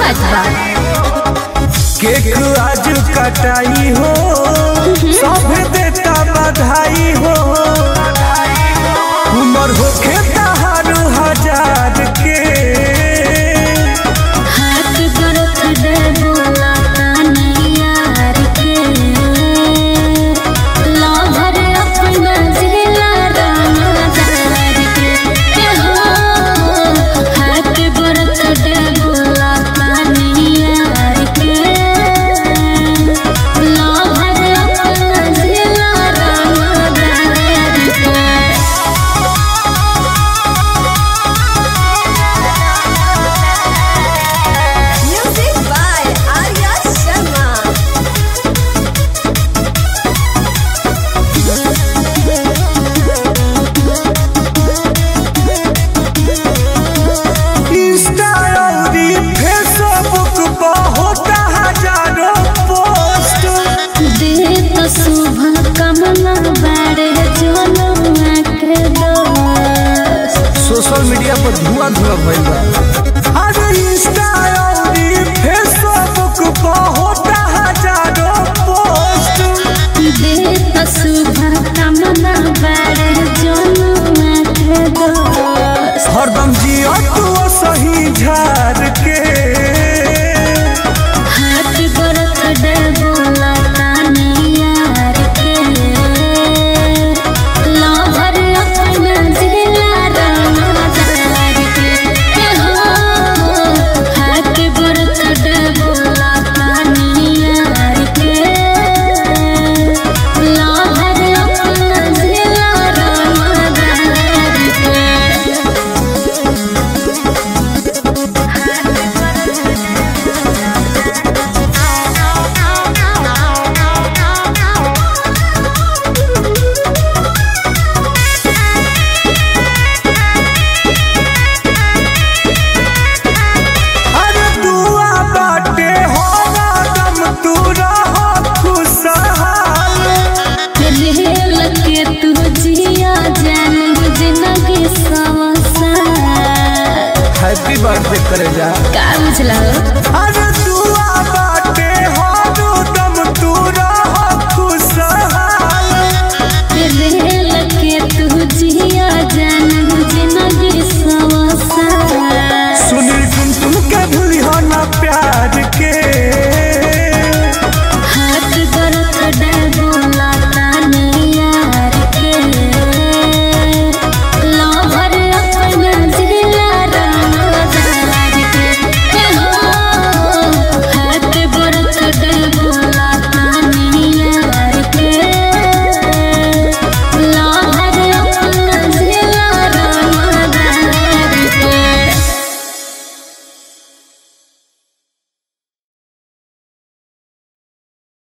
बात बा केक आज कटाई हो सब देता बधाई हो उमर होखे तहार हजार के हाथ गरथ दे बोला तानी यार के लाभर अपना जिला रानादार के के हो हाथ गरथ दे बोला तानी यार के लाभर अपना जिला रानादार के Music by Arya Sharma. Insta अउरी फेसबुक पर होता हजारों पोस्ट देत शुभ कमला बारे जनवा के दोस्त सोशल मीडिया पर धुआं धुआं भइल बा अरे इंस्टा